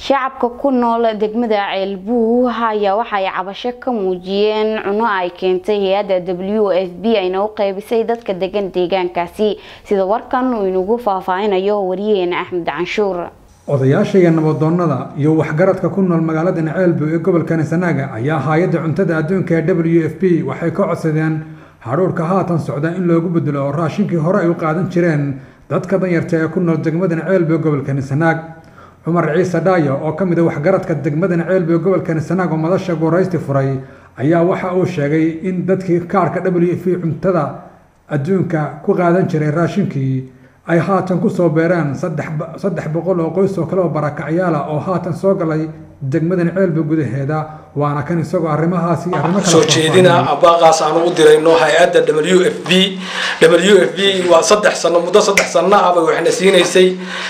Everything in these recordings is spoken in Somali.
shacabka ku nool degmada ceelbuug ayaa waxay cabasho ka muujiyeen cuno ay keentay hay-adda w f b ayna u qeybisay dadka degan deegaankaasi sida warkan uu inagu faahfaahinayo wariyaheena axmed canshuur odayaasha iyo nabadoonnada iyo waxgaradka ku nool magaalada ceelbuug ee gobolka sanaaga ayaa hay-adda cuntada adduunka ee w f b waxay ka codsadeen hadhuurhka haatan socda in loogu bedelo oo raashinkii hore ay u qaadan jireen dadka danyarta ee ku nool degmadan ceelbuug gobolka sanaag cumar ciise dhaayo oo ka mid a waxgaradka degmadan ceelbuug gobolka sanaag oo madasha guuraysti furay ayaa waxa uu sheegay in dadkii kaarhka w f cuntada adduunka ku qaadan jiray raashinkii ay haatan kusoo beereen saddex boqol oo qoys oo kale oo barakacyaala oo haatan soo galay degmadan ceelbuug gudaheeda waana kan isagoo arrimahaasi arrimo soo jeedina abaaqaas aan ugu dirayno hay-adda w f b w f b waa saddex sano muddo saddex sano ah bay waxna siinaysay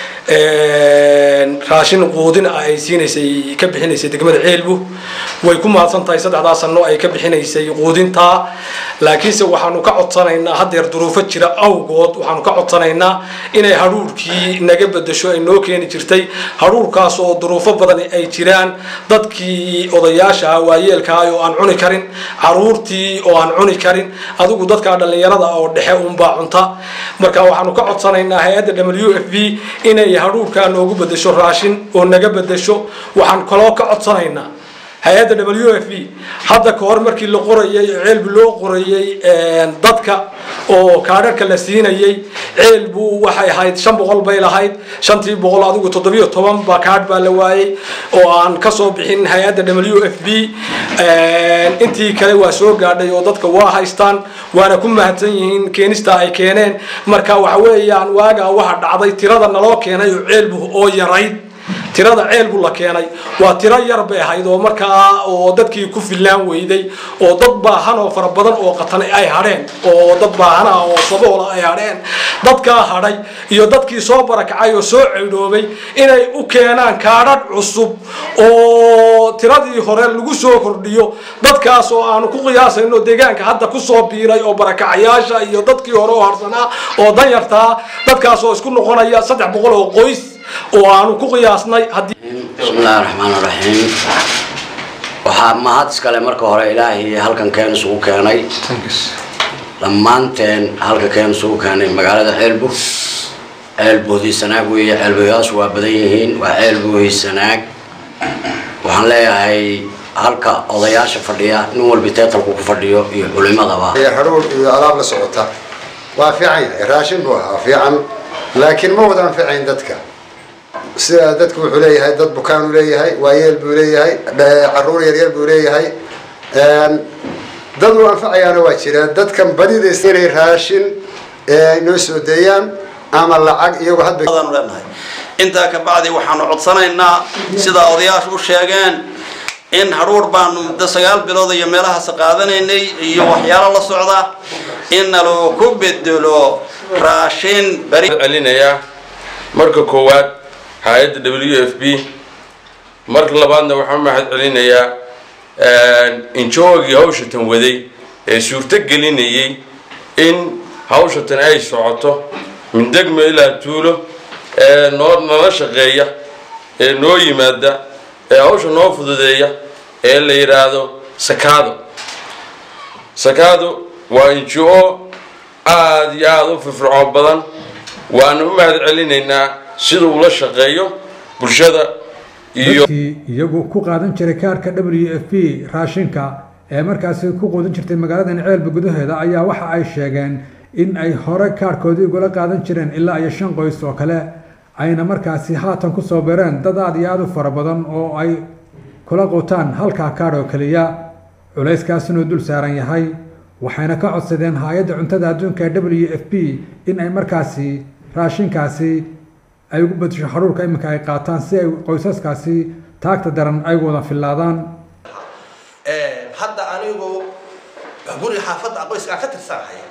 raashin quudin ah ay siinaysay ka bixinaysay degmada ceelbu way ku mahadsan tahay saddexdaa sano ay ka bixinaysay quudintaa laakiinse waxaanu ka codsanaynaa haddeer duruufo jira awgood waxaanu ka codsanaynaa inay hadhuurkii naga bedesho ay noo keeni jirtay hadhuurkaas oo duruufo badan ay jiraan dadkii odayaasha waayeelkaa oo aan cuni karin caruurtii oo aan cuni karin adigu dadka dhallinyarada oo dhexe unbaa cunta marka waxaanu ka codsanaynaa hay-adda w f b inay hadhuurkaa noogu bedesho raashin oo naga bedesho waxaan kaloo ka codsanaynaa hay-adda w f b hadda ka hor markii la qorayay ceelbu loo qorayay dadka oo kaadharka la siinayay ceelbu waxay ahayd shan boqol bay lahayd shantii boqol adigu toddobiyo toban baa kaadh baa la waayey oo aan kasoo bixin hay-adda w f b intii kale waa soo gaadhay oo dadka waa haystaan waana ku mahadsan yihiin keenista ay keeneen marka waxa weeyaan waagaa waxa dhacday tirada naloo keenay oo ceelbu oo yarayd tirada ceelbu la keenay waa tiro yar bay ahayd oo markaa oo dadkii ku fillaan weyday oo dad baahan oo fara badan oo qatan ay hadheen oo dad baahana oo saboola ay hadheen dadkaa hadhay iyo dadkii soo barakacay oo soo ceydhoobay inay u keenaan kaadhadh cusub oo tiradii hore lagu soo kordhiyo dadkaas oo aanu ku qiyaasayno deegaanka hadda kusoo biiray oo barakacayaasha iyo dadkii hore oo harsanaa oo danyartaa dadkaas oo isku noqonaya saddex boqol oo qoys oo aanu ku qiyaasnay bismillahi raxmaan raxiim waxaa mahad iskale marka hore ilaahay halkan keen isugu keenay dhammaanteen halka keen isugu keenay magaalada ceelbug ceelboodii sanaag weeye ceelboyaashu waa badan yihiin waa ceelboodii sanaag waxaan leeyahay halka odayaasha fadhiya nin walba teetalku ku fadhiyo iyo culimadaba hadhuur iyo alaab la socota waa fiican yahay raashin buu ahaa fiican laakiin ma wada anficayn dadka sida dadku wuxuu leeyahay dad bukaanuu leeyahay waayeel buu leeyahay caruur yaryar buu leeyahay dad uu anfacayaana waa jiraan dadkan badidays inay raashin noo soo deeyaan ama lacag iyagoo hadba leenahay intaa ka bacdi waxaanu codsanaynaa sida odayaashu u sheegeen in hadhuur baanu muddo sagaal bilood iyo meelahaas qaadanaynay iyo waxyaalo la socda in naloo ku bedelo raashin bari celinayaa marka koowaad hay-adda w f b marka labaadna waxaan mahad celinayaa injoogii hawshatan waday ee suurto gelinayay in hawshatan ay socoto min degmo ilaa tuulo ee noo nala shaqeeya ee noo yimaada ee hawsha noo fududeeya ee la yidhaahdo sakaado sakaado waa injo aada iyo aada u firfircoon badan waana u mahad celinaynaa sida uu la shaqeeyo bulshada iyo dadkii iyagu ku qaadan jiray kaarhka w f b raashinka ee markaasi ku quudin jirtay magaaladan ceelba gudaheeda ayaa waxa ay sheegeen in ay hore kaarhkoodii ugula qaadan jireen ilaa iyo shan qoys oo kale ayna markaasi haatan kusoo beereen dad aada iyo aada u fara badan oo ay kula quutaan halkaa kaadh oo keliya culayskaasina uu dul saaran yahay waxayna ka codsadeen hay-adda cuntada adduunka ee w f b in ay markaasi raashinkaasi ay ugu bedesho hadhuurka iminka ay qaataan si ay qoysaskaasi taagta daran ay wada fillaadaan hadda anigu guriga xaafadda qoyskaa ka tirsanahay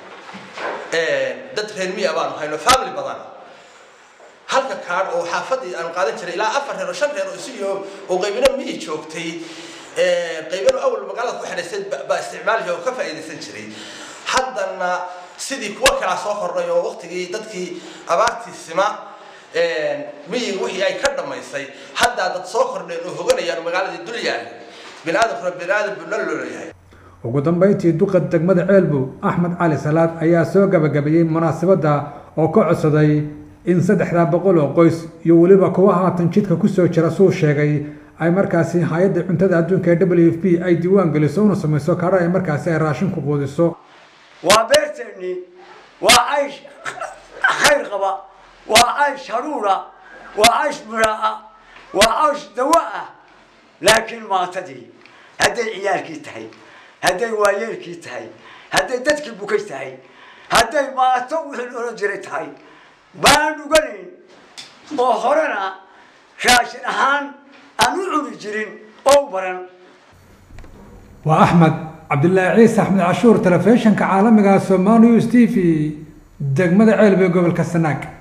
dad reer miya baanu hayno family badan halka kaadh oo xaafadii aanu qaadan jiray ilaa afar reer oo shan reer oo isiyo oo qaybina miyi joogtay qaybina awal magaalada ku xidhaysay baa isticmaalaya oo ka faa'iidaysan jiray haddana sidii kuwa kalaa soo kordhay oo waqtigii dadkii abaartii sima miyiga wixii ay ka dhammaysay haddaa dad soo kordheen oo hoganayaan magaaladii dul yaalla biniaadamkuna biniaadam buu la loolayahay ugu dambeyntii duqa degmada ceelbu axmed cali salaad ayaa soo gabagabeeyey munaasabadda oo ka codsaday in saddexdaa boqol oo qoys iyo weliba kuwa haatan jidka kusoo jira suu sheegay ay markaasi hay-adda cuntada adduunka ee w f p ay diiwaan geliso una samayso kaadha ay markaasi ay raashin ku quudiso waa beerteennii waa caysh khayr qaba waa caysh haruura waa caysh midhaa waa caysh dawa ah laakiin maatadii hadday ciyaalkii tahay hadday waayeelkii tahay hadday dadkii bukay tahay hadday maato wixii odhan jiray tahay baan dhuganayn oo horena raashin ahaan aan u cuni jirin oo baran waa axmed cabdilaahi ciise axmed cashuur telefishinka caalamiga somaali news t v degmada ceelbe gobolka sanaag